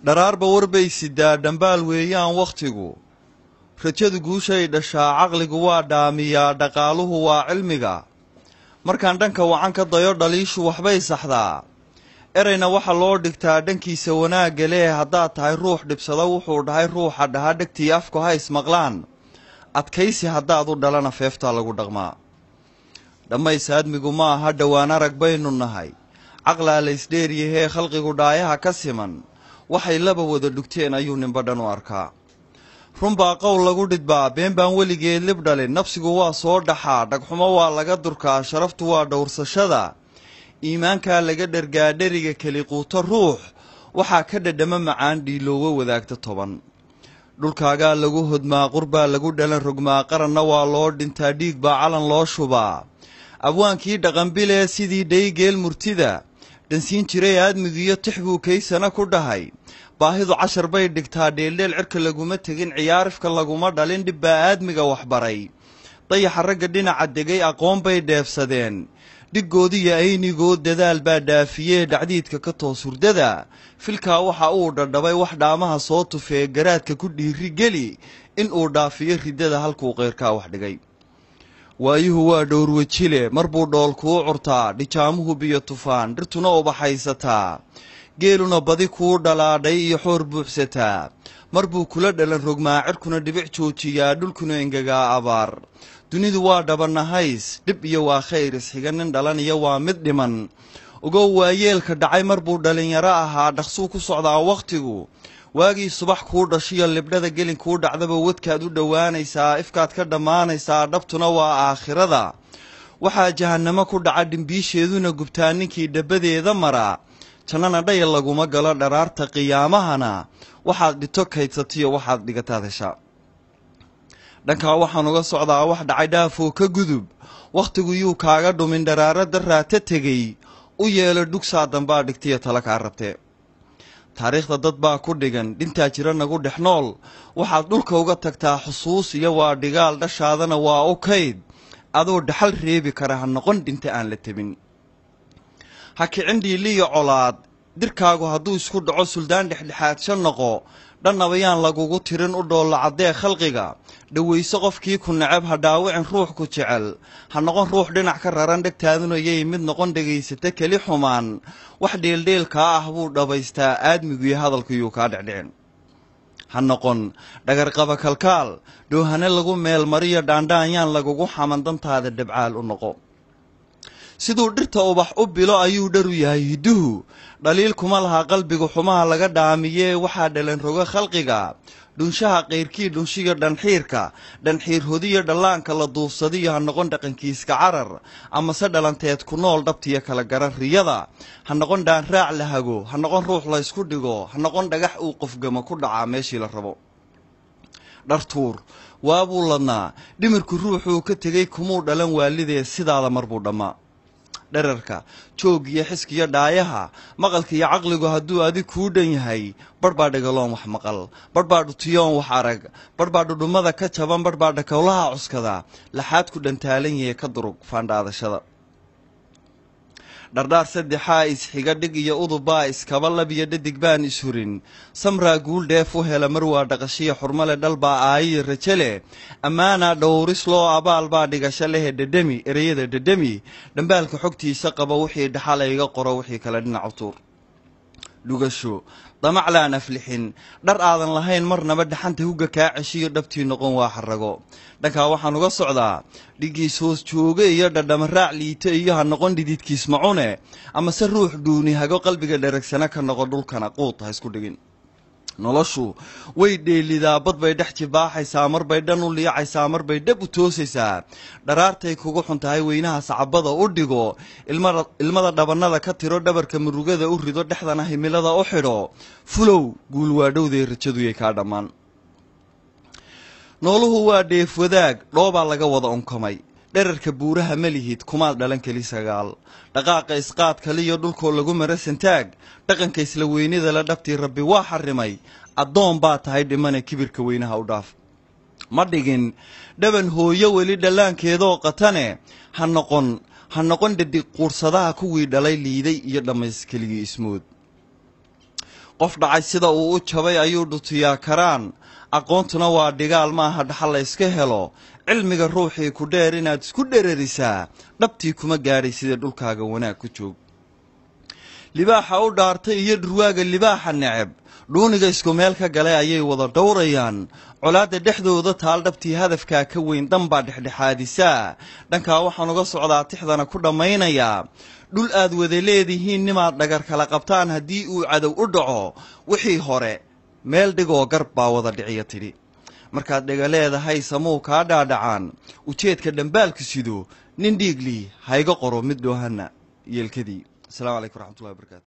dharaarba warbay sidaa dhambaal weeyaan wakhtigu rajadu guushay dhashaa caqligu waa dhaamiyaa dhaqaaluhu waa cilmiga markaan dhanka wacan ka dayo dhaliishu waxbay saxdaa erayna waxaa loo dhigtaa dhankiisa wanaagga lee haddaad tahay ruux dhibsado wuxuu dhahay ruuxa dhaha dhegtii afku ha ismaqlaan adkaysi haddaad u dhalana feeftaa lagu dhaqmaa dhammays aadmigu ma aha dhowaan arag baynu nahay caqlaa la isdheeryahee khalqigu dhaayaha ka siman waxay laba wada dhugteen ayuu ninba dhan u arkaa runbaa qowl lagu dhidbaa been baan weligeed lib dhalin nafsigu waa soo dhaxaa dhagxumo waa laga durkaa sharaftu waa dhowrsashada iimaankaa laga dhergaa dheriga keli quuto ruux waxaa ka dhadhama macaan dhiiloowo wadaagta toban dhulkaagaa lagu hodmaa qurbaa lagu dhalan rogmaa qaranna waa loo dhintaa dhiig baa calan loo shubaa abwaankii dhaqanbilee sidii dhaygeel murtida dhansiin jiray aadmigiiyo tix buu kaysana ku dhahay baahidu cashar bay dhigtaa dheeldheel cirka laguma tegin ciyaarifka laguma dhalin dhibbaa aadmiga waxbaray dayaxa ragga dhinaca degay aqoon bay dheefsadeen dhiggoodiyo aynigood dadaal baa dhaafiyee dhacdiidka ka toos hurdada filkaa waxa uu dhadhabay wax dhaamaha soo tufee garaadka ku dhiiri geli in uu dhaafiyo riddada halkuu qayrkaa wax dhigay waayuhu waa dhowrwejile mar buu dhool kuu curtaa dhijaamuhu biyo tufaan dhirtuna ubaxaysataa geeluna badi kuu dhalaadhay iyo xoor buuxsataa mar buu kula dhalan rogmaa cirkuna dhibic joojiyaa dhulkuna engegaa abaar dunidu waa dhabanahays dhib iyo waa khayr isxiga nin dhalaniyo waa mid dhiman ogow waayeelka dhacay mar buu dhalinyaro ahaa dhaqsuu ku socdaa wakhtigu waagii subax kuu dhashiyo libdhada gelin kuu dhacdaba wadkaad u dhowaanaysaa ifkaad ka dhammaanaysaa dhabtuna waa aakhirada waxaa jahannamo ku dhaca dhimbiisheeduna gubtaa ninkii dhabadeeda mara jannana dhayal laguma galo dharaarta qiyaamahana waxaad dhito kaydsatiyo waxaad dhigataad heshaa dhankaa waxaan uga socdaa wax dhacay dhaafoo ka gudub wakhtigu yuu kaaga dhumin dharaarada raata tegey u yeelo dhugsaa dambaa dhigtiyo tala kaa rabtee taariikhda dad baa ku dhigan dhintaa jira nagu dhex nool waxaad dhulka uga tagtaa xusuus iyo waa dhigaal dhashaadana waa u kayd adoo dhaxal reebi kara ha noqon dhinta aan la tebin ha kicin dhiiliyo colaad dirkaagu hadduu isku dhaco suldaan dhexdhexaadsha noqo dhannabayaan lagugu tirin u dhoollo caddee khalqiga dhowayso qofkii ku necab ha dhaawicin ruux ku jecel ha noqon ruux dhinac ka raran dhegtaaduna yay mid noqon dhegaysata keli xumaan wax dheeldheelkaa ah buu dhabaystaa aadmiguiyo hadalkuyuu kaa dhecdhicin ha noqon dhagarqaba kalkaal dhoohane lagu meelmariyo dhaandhaanyaan lagugu xaman dantaada dhabcaal u noqo siduu dhirta ubax u bilo ayuu dharu yahay hidduhu dhaliil kuma laha qalbigu xumaha laga dhaamiyee waxaa dhalan roga khalqiga dhunshaha qayrkii dhunshiyo dhanxiirka dhanxiir hodiyo dhallaanka la duufsadiyo ha noqon dhaqankiiska carar amase dhalanteed ku nool dhabtiyo kala garan riyada ha noqon dhaanraac la hago ha noqon ruux laysku dhigo ha noqon dhagax uu qofgamo ku dhacaa meeshii la rabo dhartuur waabuu ladnaa dhimirku ruuxuu ka tegey kumuu dhalan waalidee sidaada marbuu dhammaa dherarka jooggiyo xiskiyo dhaayaha maqalka iyo caqligu hadduu adig kuu dhan yahay barh baa dhagaloon wax maqal barh baa dhutiyoon wax arag barh baa dhudhummada ka jaban barh baa dhakowlaha cuskada laxaadku dhantaalan yahe ka durug faandhaadashada dhardhaar saddexaa isxiga dhig iyo udubbaa iskaba lab iyo dhadig baan ishurin samraa guul dheef u hela mar waa dhaqashiya xurmale dhalbaa aayiyo raje leh ammaanaa dhowris loo abaal baa dhigasho lehe dhedhemi ereyada dhedhemi dhambaalka xogtiisa qaba wixii dhaxala iga qoro wixii kale dhinacu tuur dhugasho damaclaan aflixin dhar aadan lahayn marnaba dhaxanta hugga kaa ceshiyo dhabtii noqon waa xarago dhankaa waxaan uga socdaa dhigiis hoos jooge iyo dhadhama raac liito iyo ha noqon dhididkiis macune amase ruux dhuuni hago qalbiga dheragsana ka noqo dhulkana quud ha isku dhigin noloshu way dheelidaa bad bay dhex jibaaxaysaa marbay dhan u liicaysaa marbay dhab u toosaysaa dharaartay kugu xun tahay weynaha sacabada u dhigo ilmada dhabannada ka tiro dhabarka murugada u rido dhexdana himilada u xidho fulow guul waadhowday rajaduyay kaa dhammaan nooluhu waa dheef wadaag dhoobaa laga wada unkamay dherarka buuraha ma lihid kumaad dhalan keli sagaal dhaqaaqa isqaad kaliyo dhulkoo lagu mara santaag dhaqanka isla weynida la dhabtii rabbi waa xarimay addoon baa tahay dhimane kibirka weynaha u dhaaf ma dhigin dhaban hooyo weli dhallaankeedoo qatane ha noqon ha noqon dhadig quursadaha kuwii dhalay liiday iyo dhammays keligii ismood qof dhacay sida uu u jabay ayuu dhutiyaa karaan aqoontuna waa dhigaal maaha dhaxal la yska helo cilmiga ruuxii ku dheer inaad isku dherarisaa dhabtii kuma gaadhay sida dhulkaaga wanaag ku joog libaaxa u dhaartay iyo dhurwaaga libaaxa neceb dhuuniga isku meel ka galay ayay wada dhowrayaan colaadda dhexdooda taal dhabtii hadafkaa ka weyn danbaa dhexdhexaadisaa dhankaa waxaan uga socdaa tixdana ku dhammaynayaa dhul aad wada leedihiin nimaad dhagar kala qabtaan haddii uu cadow u dhaco wixii hore meel dhigoo gar baa wada dhiciya tidhi markaad dhega leedahay samuu kaa dhaadhacaan ujeedka dhambaalku sido nin dhiiglii hayga qoro mid dhoohana yeelkadii asalaamu calaykum waraxmatullahi wabarakatu